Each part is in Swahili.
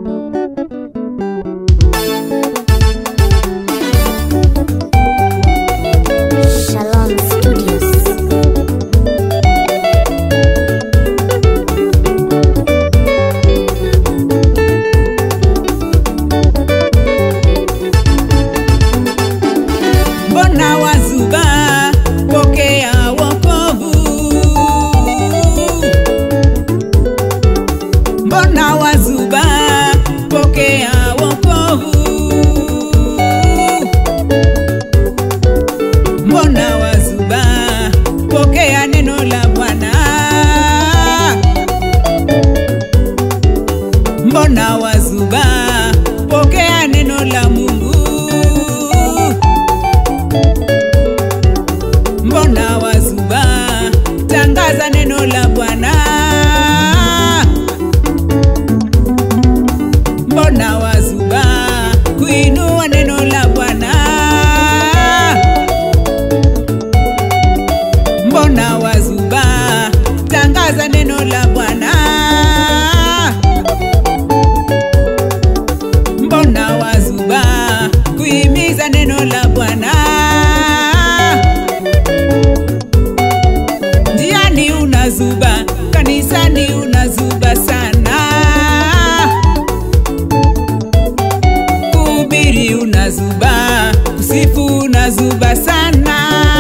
Shalom Studios. mbona wazuba pokea wokovu mbona wazuba pokea wokovu mbona wazuba pokea neno la bwana mbona wazuba pokea neno la mungu mbona wazuba tangaza neno la bwana mbona wazuba kuinua neno la bwana mbona wazuba tangaza neno la bwana mbona wazuba kuhimiza neno la bwana njiani unazuba kanisani unazuba sana kuhubiri unazuba kusifu unazuba sana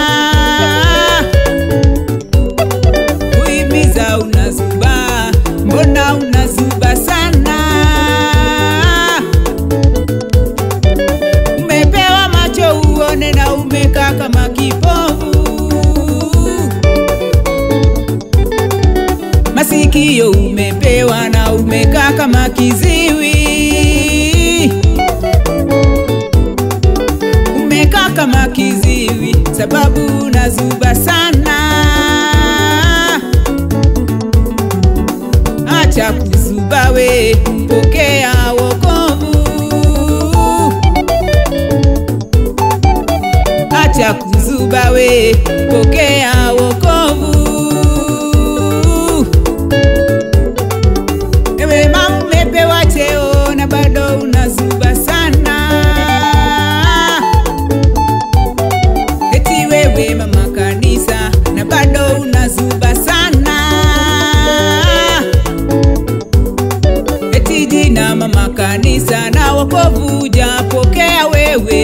kuhimiza unazuba mbona unazuba sana umepewa macho uone na umekaa kama kipofu masikio umepewa na umekaa kama kiziwi umekaa kama kiziwi sababu unazuba sana acha kuzuba we pokea wokovu acha kuzuba we pokea wokovu ewe mama umepewa cheo na bado unazuba sana eti wewe mama kanisa na bado unazuba sana eti jina mama kanisa na wokovu japokea wewe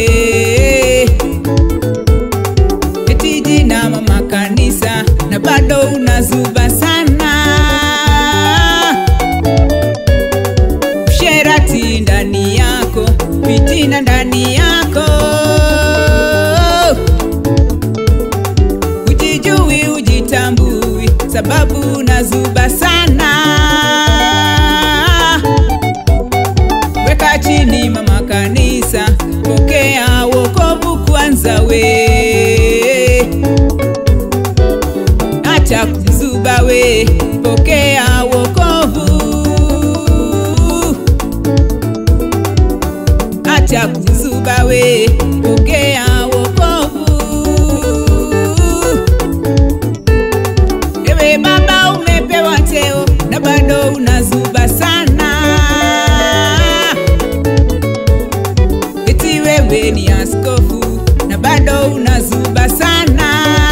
eti jina mama kanisa na bado unazuba sana usherati ndani yako fitina ndani yako ujijui ujitambui sababu unazuba sana weka chini mama kanisa pokea wokovu kwanza we acha kuzuba we pokea wokovu acha kuzuba we pokea wokovu ewe baba umepewa cheo na bado unazuba sana eti wewe ni askofu na bado unazuba sana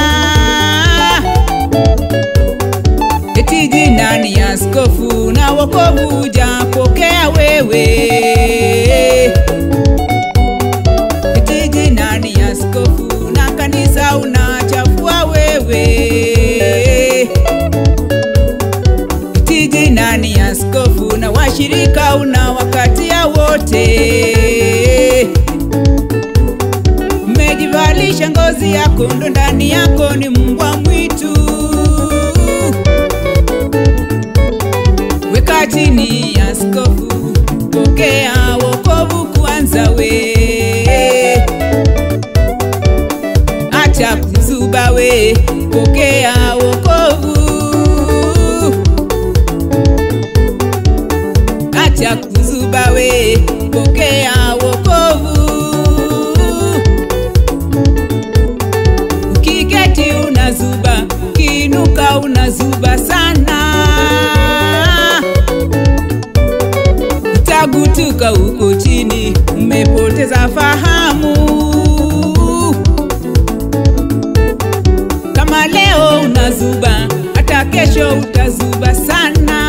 eti jina ni askofu na wokovu japokea wewe eti jina ni askofu na kanisa unachafua wewe eti jina ni askofu na washirika unawakatia wote umejivalisha ngozi ya kondo ndani yako ni mbwa mwitu weka chini askofu pokea wokovu kwanza we acha kuzuba we pokea wokovu acha kuzuba we pokea wokovu ukiketi unazuba ukiinuka unazuba sana unagutuka huko chini, umepoteza fahamu. Kama leo unazuba, hata kesho utazuba sana.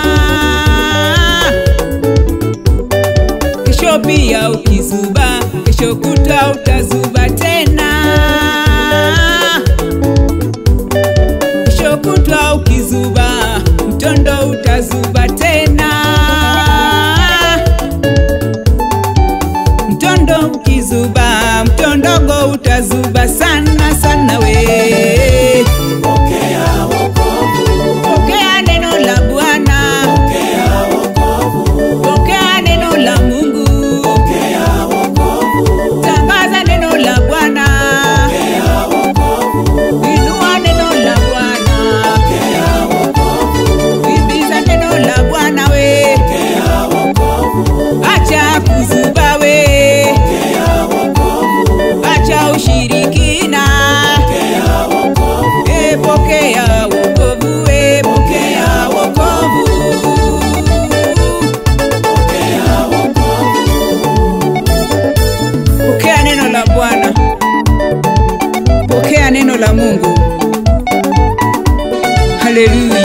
Kesho pia ukizuba, kesho kutwa utazuba tena. Kesho kutwa ukizuba, mtondo utazuba tena. Mtondo ukizuba, mtondogo utazuba sana sana we. Pokea wokovu, Pokea neno la Bwana, pokea wokovu, pokea neno la Mungu, pokea wokovu, tangaza neno la Bwana, pokea wokovu, inua neno la Bwana, pokea wokovu, himiza neno la Bwana we, pokea wokovu, acha kuzuba we, pokea wokovu, acha ushirikina, pokea wokovu, e, pokea wokovu we, pokea wokovu. pokea wokovu, Pokea neno la Bwana, pokea neno la Mungu. Haleluya.